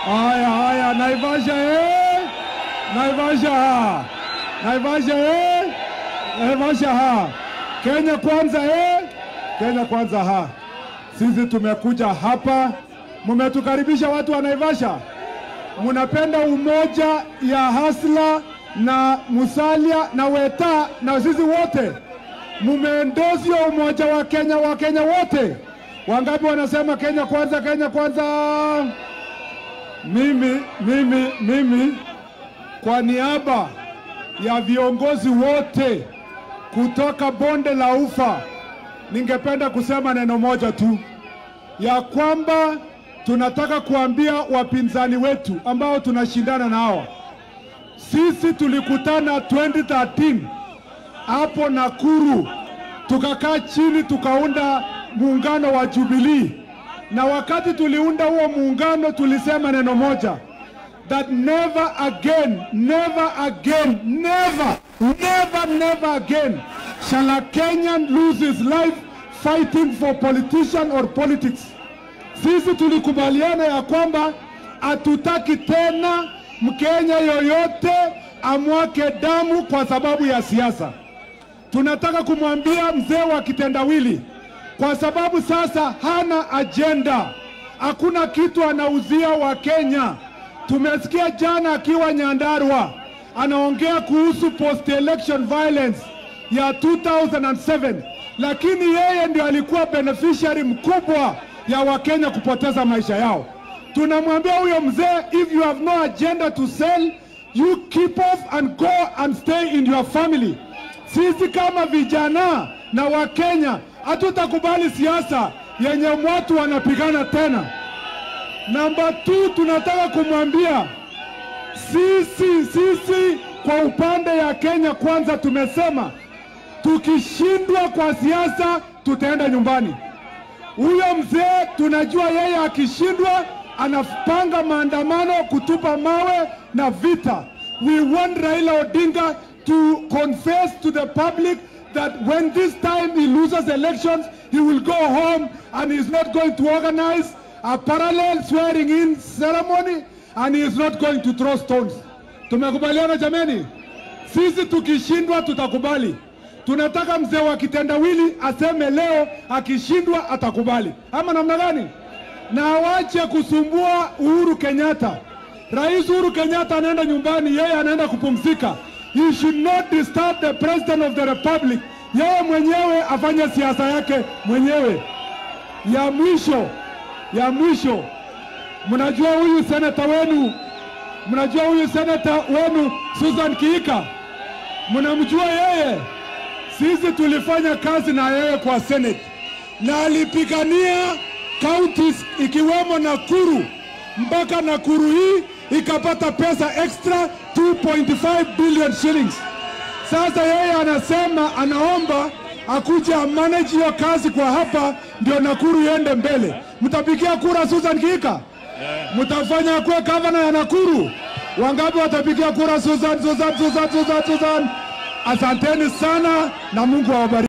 Haya, haya, Naivasha eh? Naivasha ha. Naivasha eh? Naivasha ha. Kenya kwanza eh? Kenya kwanza ha. Sisi tumekuja hapa, mmetukaribisha watu wa Naivasha, mnapenda umoja ya Hasla na Musalia na Weta na sisi wote mumeendosio umoja wa Kenya wa Kenya wote. Wangapi wanasema Kenya kwanza, Kenya kwanza? Mimi, mimi, mimi kwa niaba ya viongozi wote kutoka bonde la Ufa, ningependa kusema neno moja tu, ya kwamba tunataka kuambia wapinzani wetu ambao tunashindana nao, sisi tulikutana 2013 hapo Nakuru, tukakaa chini tukaunda muungano wa Jubilee, na wakati tuliunda huo muungano tulisema neno moja that never again, never again, never, never, never again shall a Kenyan lose his life fighting for politician or politics. Sisi tulikubaliana ya kwamba hatutaki tena Mkenya yoyote amwake damu kwa sababu ya siasa. Tunataka kumwambia mzee wa kitendawili, kwa sababu sasa hana ajenda, hakuna kitu anauzia Wakenya. Tumesikia jana akiwa Nyandarua anaongea kuhusu post election violence ya 2007 lakini yeye ndio alikuwa beneficiary mkubwa ya Wakenya kupoteza maisha yao. Tunamwambia huyo mzee, if you have no agenda to sell you keep off and go and stay in your family. Sisi kama vijana na Wakenya hatutakubali siasa yenye watu wanapigana tena. Namba 2 tunataka kumwambia sisi sisi kwa upande ya Kenya kwanza tumesema tukishindwa kwa siasa tutaenda nyumbani. Huyo mzee tunajua yeye akishindwa anapanga maandamano, kutupa mawe na vita. We want Raila Odinga to confess to the public that when this time he loses elections, he will go home and he is not going to organize a parallel swearing in ceremony and he is not going to throw stones. Tumekubaliana jameni? Sisi tukishindwa tutakubali. Tunataka mzee wa kitendawili aseme leo akishindwa atakubali, ama namna gani? Na awache kusumbua Uhuru Kenyatta. Rais Uhuru Kenyatta anaenda nyumbani, yeye anaenda kupumzika. He should not disturb the president of the republic. Yeye mwenyewe afanye siasa yake mwenyewe. Ya mwisho, ya mwisho, mnajua huyu seneta wenu, mnajua huyu seneta wenu Susan Kiika, mnamjua yeye sisi tulifanya kazi na yeye kwa Senate na alipigania counties ikiwemo Nakuru mpaka Nakuru hii ikapata pesa extra 2.5 billion shillings. Sasa yeye anasema anaomba akuja amanage hiyo kazi kwa hapa, ndio Nakuru iende mbele. Mtapigia kura Susan Kika? Mtafanya kuwe gavana ya Nakuru? Wangapi watapigia kura Susan, Susan, Susan, Susan, Susan? Asanteni sana na Mungu awabariki.